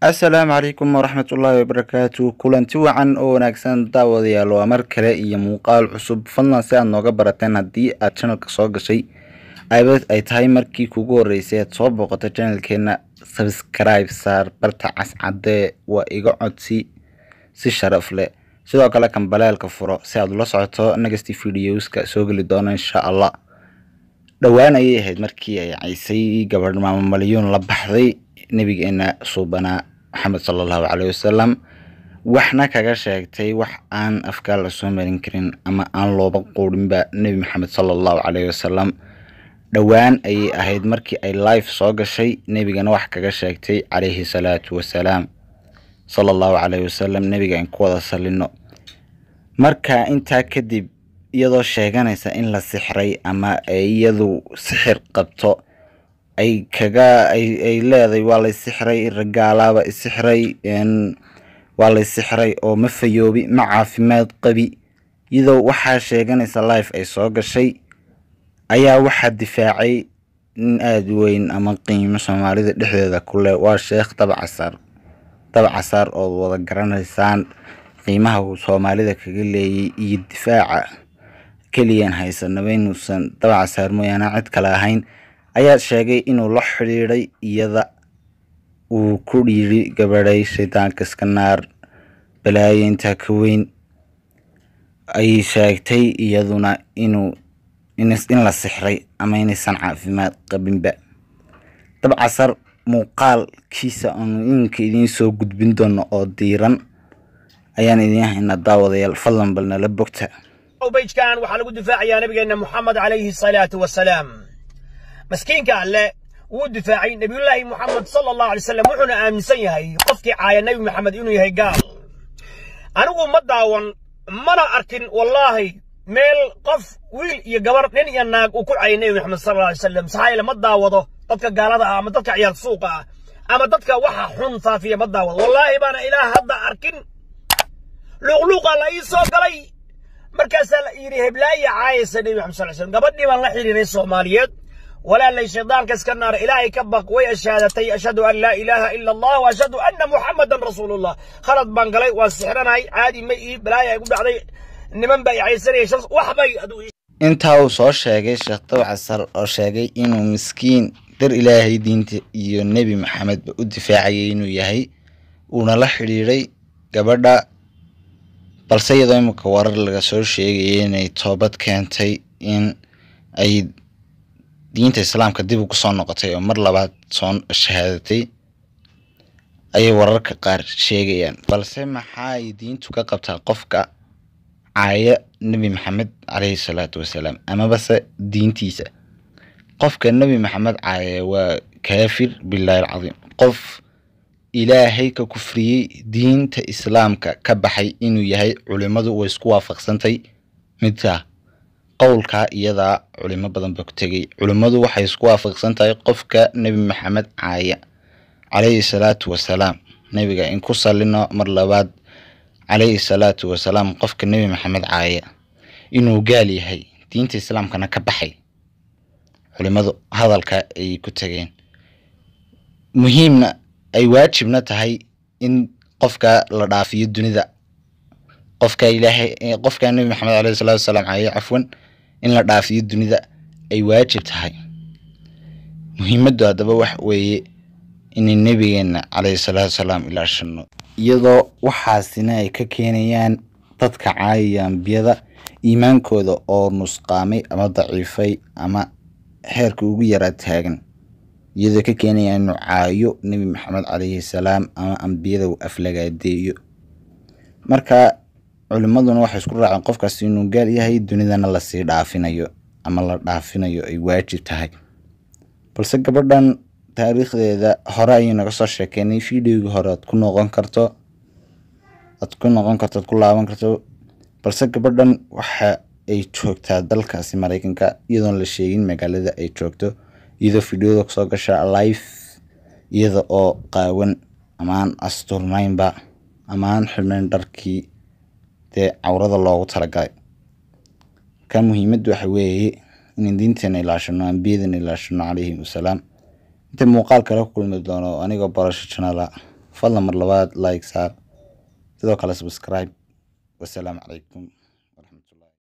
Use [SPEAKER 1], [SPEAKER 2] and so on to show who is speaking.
[SPEAKER 1] asalaamu calaykum waraxmatullaahi wabarakaatu kulanti wacan oo wanaagsan daawadayaal waa mar kale iyo muuqaal cusub fadlan si aad nooga barateen haddii aad channelka soo gashay aybad ay tahay markii kugu horeysay aad soo booqato channelkeena subscribe saar barta cascadee waa iga codsi si sharaf leh sidoo kale kan baleelka furo si aad ula socoto next videoska soo geli doono insha allah dhowaan ayay ahayd markii ay caysay gabadh maamo malyuun la baxday nabigeena suubanaa maxamed sala allahu caleyhi wasalam waxna kaga sheegtay wax aan afkaal la soo marin karin ama aan looba quudhinba nebi maxamed sala allahu caleyhi wasalam dhowaan ayay ahayd markii ay life soo gashay nebigana wax kaga sheegtay calayhi salaatu wasalaam sala allahu caleyhi wasalam nebiga in ku wada salino marka intaa kadib iyadoo sheeganaysa in la sixray ama ay iyadu sixir qabto ay kaga ay ay leedahay waa lay sixray ragaalaaba isixray waa lay sixray oo ma fayoobi ma caafimaad qabi iyadoo waxaa sheeganaysa life ay soo gashay ayaa waxaa difaacay nin aada u weyn ama qiimo soomaalida dhexdeeda ku leh waa sheekh dabacasaar dabacasaar ood wada garanaysaan qiimaha uu soomaalida kaga leeyay iyo difaaca keliyan haysanaba inuusan dabacasaar mooyaane cid kale ahayn ayaa sheegay inuu la xidhiidhay iyada uu ku dhiiri gabadhay shaydaanka iska naar balaayo intaa ka weyn ayay sheegtay iyaduna inuu in la sixray ama inaysan caafimaad qabinba dabcasar muuqaalkiisa aanu iminka idiin soo gudbin doono oo diiran ayaan idiin haynaa daawadayaal fadlan bal nala bogta
[SPEAKER 2] beyjkan waxaa lagu difaacayaa nabigeena moxamed calayhi salaatu wasalaam maskiinka alle wuu difaacay nebiyullaahi moxamed sala allahu alay wasalam wuxuuna aaminsan yahay qofkii caaya nebi maxamed inuu yahay gaal anigu ma daawan mana arkin wallaahi meel qof wiil iyo gabar nin iyo naag uu ku caayay nebi maxamed sala alla alay wasalam saxaayile ma daawado dadka gaalada ah ama dadka ciyaal suuqa ah ama dadka waxa xun faafiya ma daawado wallaahi baana ilaah hadda arkin luuqluuqaa la ii soo galay markaasaa la yidhi heblaaya caayaysa nebi maxamed sal slam gabadhii baan la xidhiiray soomaaliyeed walaalay shaydaanka iska naara ilaahay ka baq way ashaadatay ashhadu an laa ilaaha ila allah wa ashhadu anna muxamadan rasuulullah khalad baan galay waan sixranahay caadi ma ii balaaya igu dhacday niman baa i caysanayay shams wax bay
[SPEAKER 1] intaa uu soo sheegay sheekh dawcasar oo sheegay inuu miskiin dar ilaahay diinta iyo nebi maxamedba u difaacayay inuu yahay uuna la xidhiidhay gabadha balse iyadoo imika warar laga soo sheegaya inay toobad keentay in ay diinta islaamka dib ugu soo noqotay oo mar labaad soo shahaadatay ayay wararka qaar sheegayaan balse maxaa ay diintu ka qabtaa qofka caaya nebi maxamed caleyhi salaatu wasalaam amabase diintiisa qofka nebi maxamed caaya waa kaafir bilaahi alcadiim qof ilaahay ka kufriyey diinta islaamka ka baxay inuu yahay culimmadu way isku waafaqsantay midkaa qowlkaa iyadaa culimo badan ba ku tegay culimmadu waxay isku waafaqsan tahay qofka nebi maxamed caaya calayhi salaatu wasalaam nebiga in ku salino mar labaad calayhi salaatu wasalaam qofka nebi maxamed caaya inuu gaal yahay diinta islaamkana ka baxay culimmadu hadalka ayay ku tegeen muhiimna ay waajibna tahay in qofka la dhaafiyo dunida qofka ilaahay qofka nebi maxamed caleyhi salaatu wasalaam caaya cafwan in la dhaafiyo dunida ay waajib tahay muhiimaddu haddaba wax weeye inay nebigeena caleyhi salaatu wasalaam ilaashano iyadoo waxaasina ay ka keenayaan dadka caayaya ambiyada iimaankooda oo nusqaamay ama daciifay ama xeerka ugu yaraa taagan iyadoo ka keenayaan inuu caayo nebi maxamed caleyhi salaam ama ambiyada uu aflagaadeeyo marka culimmaduna waxay isku raaceen qofkaas inuu gaal yahay dunidana lasii dhaafinayo ama la dhaafinayo ay waajib tahay balse gabadhan taariikhdeeda hore ayay naga soo sheekeynay videogii hore aad ku noqon karto aad ku noqon karto ad ku laaban karto balse gabadhan waxa ay joogtaa dalkaasi mareykanka iyadoon la sheegin magaalada ay joogto iyadoo videoda kusoo gasha life iyada oo qaawan amaan asturnaynba amaan xidhnayn dharkii dee cawrada loogu talagalay ka muhiimaddu waxa weeye inaan diinteena ilaashano ambiyadana ilaashano calayhim wasalaam inta muuqaal kale ku kulmi doono anigoo barasho janala fadlan mar labaad like saar sidoo kale subscribe wasalaamu calaykum